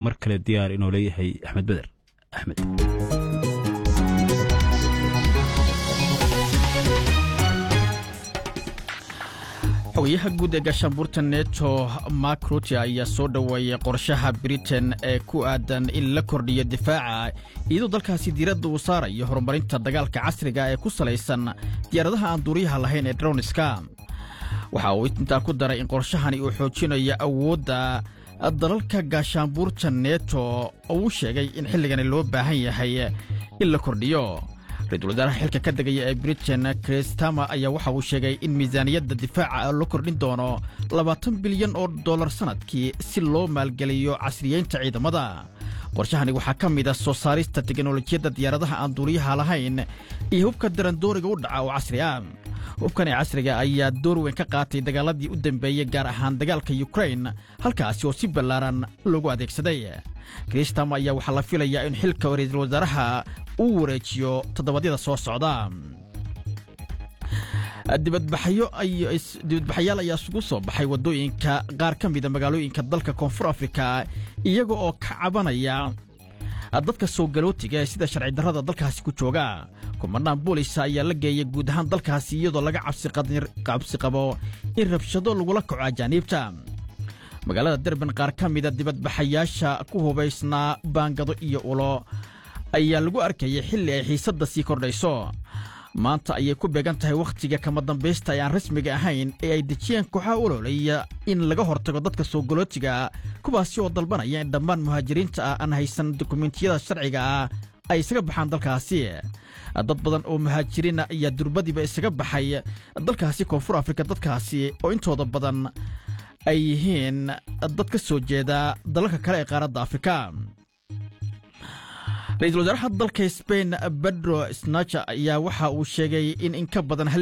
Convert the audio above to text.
mar kale diyaar inoo leeyahay axmed beder axmed xogayaha guud ee gaashaanbuurta neto mark rutte ayaa soo dhoweeyey qorshaha britain ee ku aadan in la kordhiyo difaaca iyadoo dalkaasi diiradda uu saarayo horumarinta dagaalka casriga ee ku salaysan diyaaradaha aan duuriyaha lahayn ee droniska waxa uu intaa ku daray in qorshahani uu xoojinayo awoodda dalalka gaashaanbuurta neto oo uu sheegay in xilligani loo baahan yahay in la kordhiyo ra-iisul wasaaraha xilka ka degaya ee britain chris tama ayaa waxa uu sheegay in miisaaniyadda difaaca la kordhin doono labaatan bilyan oo dollar sannadkii si loo maalgeliyo casriyeynta ciidamada qorshahani waxaa ka mid a soo saarista teknolojiyadda diyaaradaha aan duuriyaha lahayn iyo hubka darandooriga u dhaca oo casri ah hubkani casriga ayaa door weyn ka qaatay dagaaladii u dambeeyey gaar ahaan dagaalka yukrain halkaasi oo si ballaaran loogu adeegsaday kristam ayaa waxaa la filayaa in xilka ra-iisul wasaaraha uu wareejiyo toddobadyada soo socda dibadbaxayaal ayaa isugu soo baxay waddooyinka qaar ka mida magaalooyinka dalka koonfur afrika iyaga oo ka cabanaya dadka soo galootiga ee sida sharci darrada dalkaasi ku jooga kumanaan boolisa ayaa la geeyay guud ahaan dalkaasi iyadoo laga cabsi qabo in rabshado lagula kaco ajaaniibta magaalada derban qaar ka mida dibadbaxayaasha ku hubaysnaa baangado iyo ulo ayaa lagu arkayay xilli ay xiisadda sii kordhayso maanta ayay ku beegan tahay wakhtiga kama dambaysta ee aan rasmiga ahayn ee ay dejiyeen kooxaha ololaya in laga hortago dadka soo galootiga kuwaasi oo dalbanaya in dhammaan muhaajiriinta ah aan haysan dukumentiyada sharciga ah ay isaga baxaan dalkaasi dad badan oo muhaajiriina ayaa durbadiiba isaga baxay dalkaasi koonfur afrika dadkaasi oo intooda badan ay yihiin dad ka soo jeeda dalalka kale ee qaaradda afrika ra-iisul wasaaraha dalka sbain bedro snacher ayaa waxa uu sheegay in in ka badan